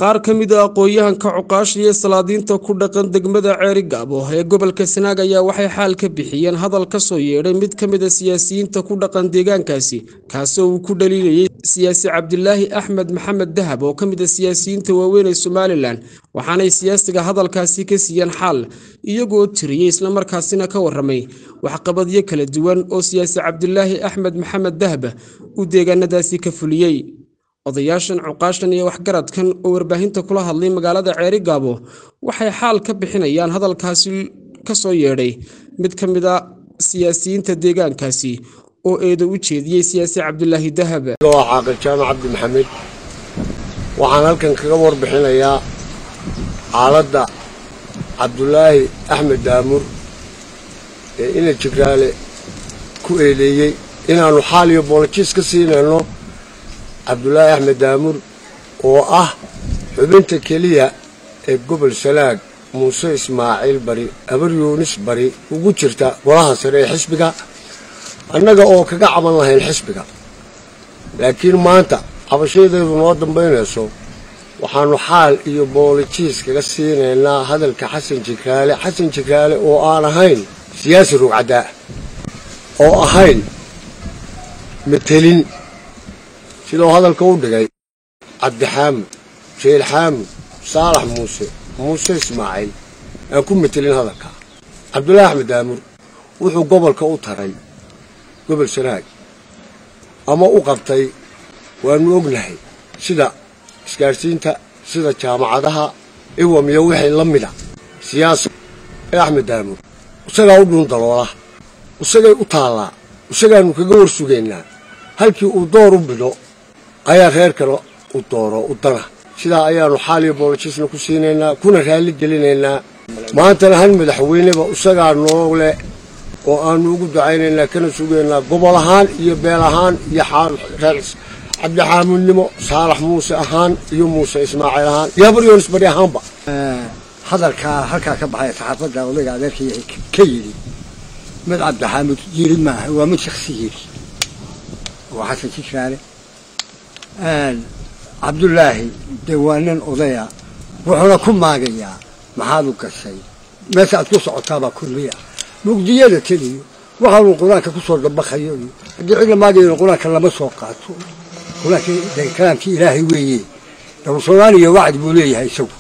qaar ka mid a aqoon-yahanka cuqaasha iyo salaadiinta ku dhaqan degmada ceeri gaabo ee gobolka sanaag ayaa waxay xaal ka bixiyeen hadal ka soo yeedhay mid ka mid a siyaasiyiinta ku dhaqan deegaankaasi kaasoo uu ku dhaliilayay siyaasi cabdilaahi axmed maxamed dahab oo ka mid a siyaasiyiinta waaweyn ee somalilan waxaanay siyaasiga hadalkaasi ka siiyeen xaal iyagoo tiriyey islamarkaasina ka waramay waxqabadyo kala duwan oo siyaasi cabdilaahi axmed maxamed dahab uu deegaanadaasi ka fuliyey odayaashan cuqaashan iyo waxgaradkan oo warbaahinta kula hadlay magaalada ceeri gaabo waxay xaal ka bixinayaan hadalkaasi ka soo yeedhay mid ka mid a siyaasiyiinta deegaankaasi oo eedo u jeediyey siyaasi cabdilaahi dahab waa caaqil jaamac cabdi maxamed waxaan halkan kaga warbixinayaa xaaladda cabdulaahi axmed daamur ee ina jigraale ku eedeeyey inaannu xaal iyo boolojiis ka siinayno cabdulaahi axmed daamur oo ah xubinta keliya ee gobol sanaag muuse ismaaciil bari abar yuunis bari ugu jirta golaha sare ee xisbiga annaga oo kaga caban lahayn xisbiga laakiin maanta cabashadeedu noo dambaynayso waxaannu xaal iyo boolojiis kaga siinaynaa hadalka xasan jigraale xasan jigraale oo aan ahayn siyaasi rugcaddaa oo ahayn matelin sidau hadalka u dhigay cabdixaamud jeel xaamud saalax muuse muuse ismaaciil aan ku metelin hadalka cabdulaahi axmed daamur wuxuu gobolka u taray gobol sanaag ama u qabtay waannu ognahay sida isgaadhsiinta sida jaamacadaha iwam iyo wixii la mida siyaasa ee axmed daamur isagaa u dhuun daloola isagay u taallaa isagaannu kaga war sugaynaa halkii uu door u bido ayaa reer kale u dooro u dana sidaa ayaannu xaal iyo boolojisna ku siinaynaa kuna raalli gelinaynaa maantana hal madaxweyneba isagaa noo leh oo aannu ugu ducaynaynaa kana sugaynaa gobol ahaan iyo beel ahaan iyo cabdixaamudnimo saalax muuse ahaan iyo muuse ismaaciil ahaan iyo habaryoonis bari ahaanba hadalkaa halkaa ka baxay saxaafadda odayga adeerka ka yidhi mid cabdixaamud yiri maaha waa mid shaksi yidhi waa xasan jigraale cabdulaahi dee waa nin odaya wuxuuna ku maagayaa maxaad u gashay meesha aad ku socotaabaa kulmiya mugdiyada teliyo waxaanuu qur-aanka kusoo dabaqayo iyo haddii cid la maagayo qur-aanka lama soo qaato qur-aanka de kalaamkii ilaahay weeye soomaaliya wacdi buu leeyahay isagu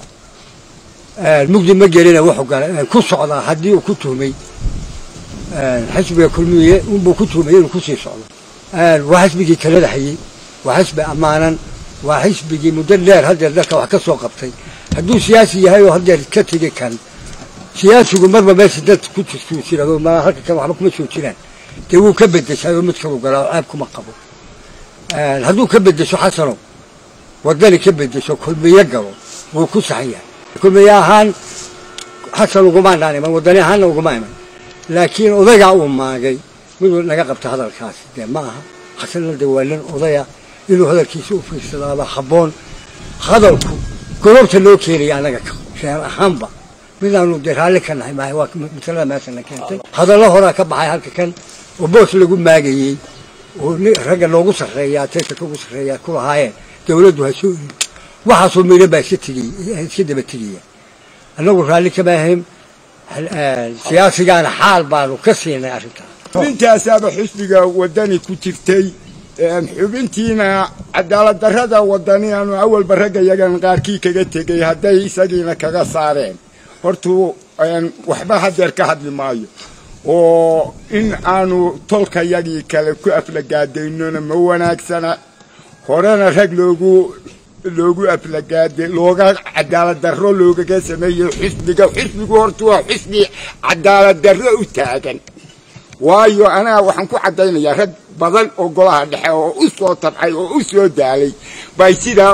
mugdi ma gelina wuxuu galay ku socdaa haddii uu ku tuhmay xisbiga kulmiye unbuu ku tuhmay inuu kusii socdo waa xisbigii talada hayey waa xisbi ammaanan waa xisbigii muddo dheer haddeer dalka wax ka soo qabtay hadduu siyaasi yahay oo haddeer ka tegi kan siyaasigu marba meesha dad ku tustuusirado ma halka kan waxba kuma soo jiraan dee wuu ka bedeshay oo mid kalu galaa oo ceeb kuma qabo hadduu ka bedesho xasano wadani ka bedesho kulmiye galo wuu ku saxan yahay kulmiye ahaan xasan uguma dhaan iman wadani ahaanna uguma iman laakiin odaygaa uu maagay miduu naga qabta hadalkaasi dee ma aha xasanna de waa nin odaya inuu hadalkiisa u fiirsadaaba habboon hadalku gorobta loo keenaya annaga reer ahaanba midaanu dee raalli ka nahay maaha waa masalada meeshana keentay hadallo horaa ka baxay halka kan oo boos lagu maagayey oo ragga loogu sarreeyaa taytarka ugu sarreeyaa ku lahaayeen dawladdu ha soo waxaasoo miidhan baa iska tegey iska daba tegaya annagu raalli kama ahayn siyaasigaana xaal baanu ka siinay arrintaas xubintaasaaba xisbiga wadani ku jirtay xubintiina cadaalad darrada wadani aanu awalba ragga yagan qaarkii kaga tegay hadday isagiina kaga saareen hortuu waxba hadeer ka hadli maayo oo in aanu tolka yagii kale ku aflagaadaynona ma wanaagsana horena rag loogu loogu aflagaada looga cadaalad darro loogaga sameeyey xisbiga xisbigu horta waa xisbi cadaalad darro u taagan waayo anaa waxaan ku caddaynayaa rag badan oo golaha dhexe oo u soo tabcay oo u soo daalay bay sidaa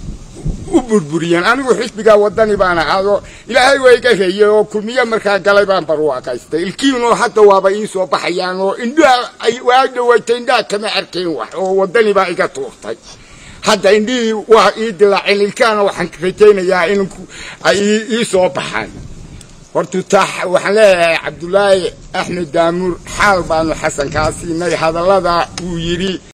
u burburiyeen anigu xisbigaa wadani baan ahaado ilaahay waa iga reeyey oo kulmiye markaa galay baan barwaaqaystay ilkiinoo hadda waaba ii soo baxayaan oo indhaha waa dhawaytay indhaha kama arkayn wax oo wadani baa iga tuurtay hadda indhihii waa ii dilaaceen ilkaana waxaan rajaynayaa in ay ii soo baxaan horta taa waxaan leeyahay cabdulaahi axmed daamuur xaal baanu xasan kaa siinay hadallada uu yidhi